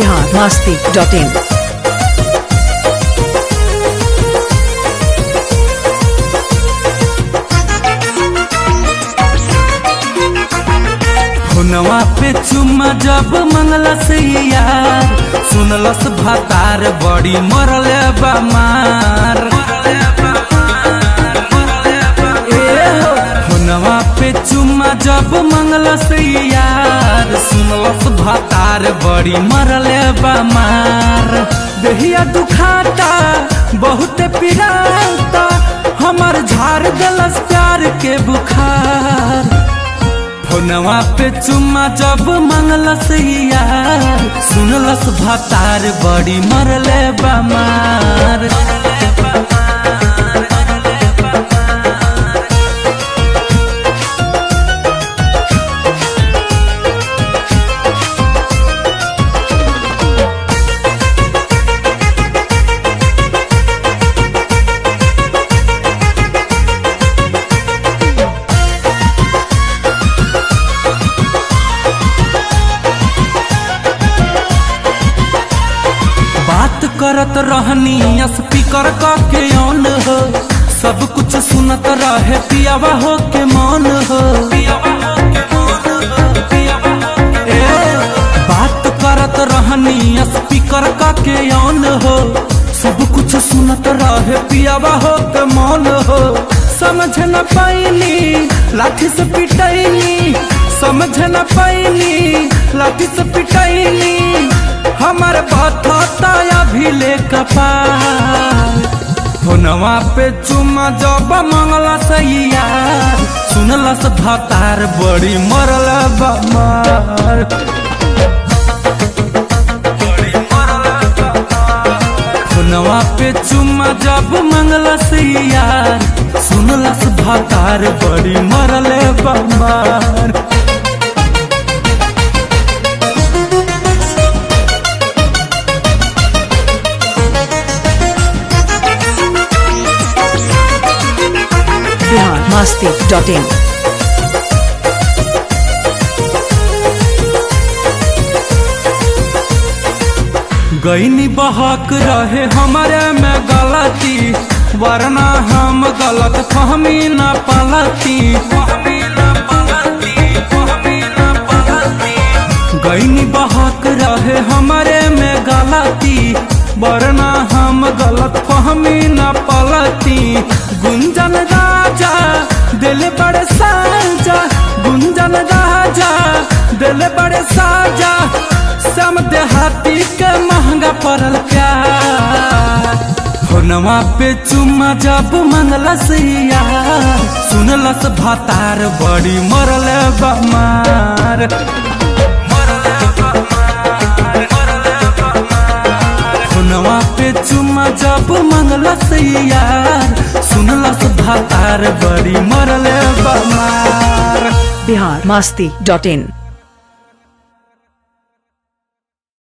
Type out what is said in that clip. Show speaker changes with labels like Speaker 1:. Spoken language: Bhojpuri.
Speaker 1: बिहार मस्ती डॉट इन
Speaker 2: हुनवा पे चुम्मा जब मंगला से यार सुनलस भातार बड़ी मरले बमार ए हो, हुनवा पे चुम्मा जब मंगला से यार सुनलस भातार बड़ी मरले बमार देहिया दुखाता बहुत पिराता हमर झाड़ दलस प्यार के बुखार फोनवा पे चुम्मा जब मंगलस यार सुनलस भातार बड़ी मरले बमार बात करत रहनी स्पीकर का के ऑन हो सब कुछ सुनत रहे पियावा हो के मौन हो ए, बात करत रहनी स्पीकर का के ऑन हो सब कुछ सुनत रहे पियावा हो के मौन हो समझ न पाइनी लाठी से पिटैनी समझ न पाइनी लाठी से पिटैनी हमर बथता भी ले कपार फोनवा पे चुम्मा जब मंगला सैया सुनलस भतार बड़ी मरल बमार फोनवा पे चुम्मा जब मंगला सैया सुनलस भतार बड़ी मरल बमार
Speaker 1: बिहार मस्ती डॉट इन
Speaker 2: गईनी बहक रहे हमारे में गलती वरना हम गलत फहमी न पलती गईनी बहक रहे हमारे में गलती वरना हम गलत फहमी न पलती गुंजन राजा दिल बड़े साजा गुंजन राजा दिल बड़े साजा सम देहाती के महंगा पड़ल प्यार फोनवा पे चुम्मा जब मंगलस यार सुनलस भातार बड़ी मरल बमार फोनवा पे चुम्मा जब मंगलस यार सुनलस भातार बड़ी मरल बमार
Speaker 1: बिहार मस्ती डॉट इन